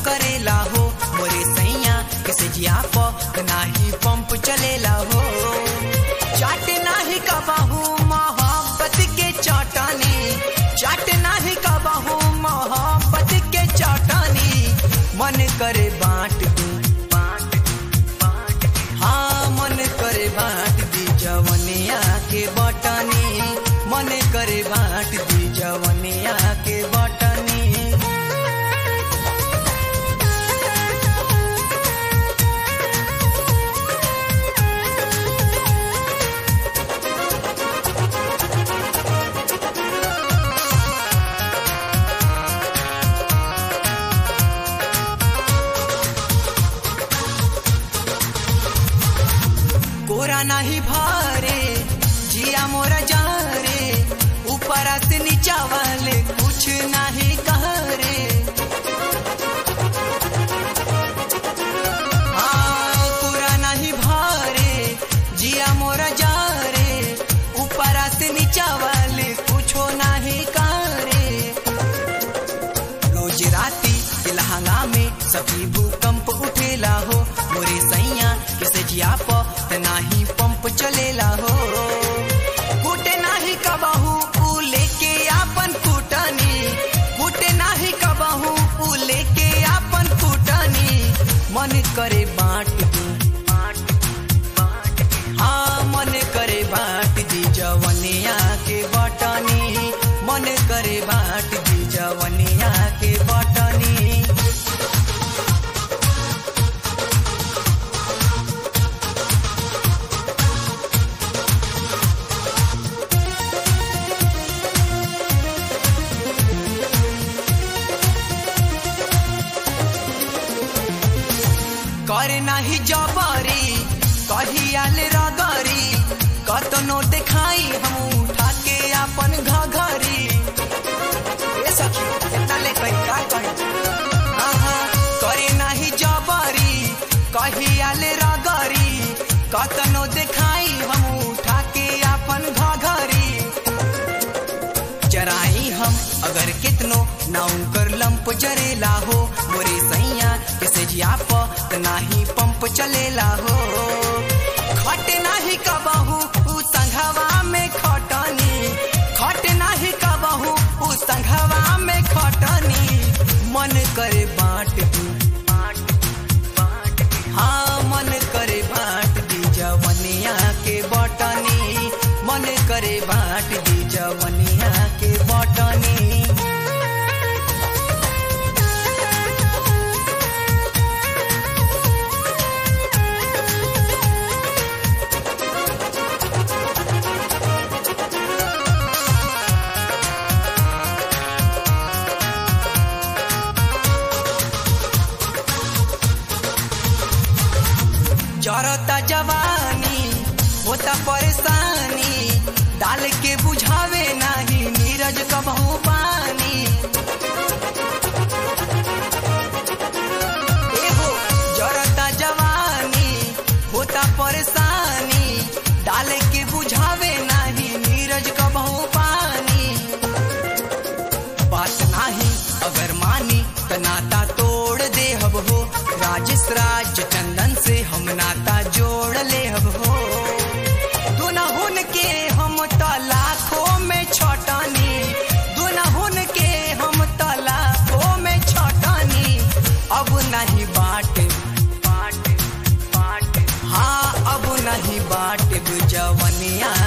करेला हो मोरे सैया किसे जिया प नाही पंप चलेला हो चाट नाही कबाहू मोहब्बत के चौटानी चाट नाही कबाहू मोहब्बत के चौटानी मन करे बांट दू हाँ मन करे बांट दी जवनिया के बटनी मन करे बांट दी जवनिया के बटनी कोरा नाही भारे जिया मोरा जा रे ऊपर से नीचा वाले कुछ नहीं कह रे हाँ, कोरा नहीं भारे जिया मोरा जा रे ऊपर से नीचा वाले कुछ नहीं कह रे रोज राती के लहंगा में सभी भूकंप उठेला हो मोरे सैया किसे जिया प त नाही पंप चलेला हो कूटे नाही कबहू ऊ लेके आपन कूटनी कूटे नाही कबहू ऊ लेके आपन कूटनी मन करे बांट दू हाँ मन करे बांट दी जवनिया के बटनी मन करे बांट दी जवनिया के बटनी करे नाही जबरी कहियाल रगरी कतनो देखाई हम उठा के अपन घघरी ए सखी इतना ले कहीं का कहीं आहा करे नाही जबरी कहियाल रगरी कतनो देखाई हम उठा के अपन घघरी जराई हम अगर कितनो ना उनकर लंप जरेला हो मोरे सैया किसे जिया प त नाही पंप चलेला हो खट नाही कबहू उ संघवा में खटनी खट नाही कबहू उ संघवा में खटनी मन करे बांट दू हाँ मन करे बांट दी जवनिया के बटनी मन करे बांट दी जवनिया के बटनी जरता जवानी होता परेशानी डाल के बुझावे नाही नीरज कबहू पानी एहो जरता जवानी होता परेशानी डाल के बुझावे नाही नीरज कबहू पानी बात नाही अगर मानी त नाता तोड़ दे हब हो राजेश राज चंदन से हम नाता जोड़ ले हब हो दुनहुन के हम त लाखों में छटनी दुनहुन के हम त लाखों में छटनी अब नहीं बाटे हाँ अब नहीं बाटे जवनिया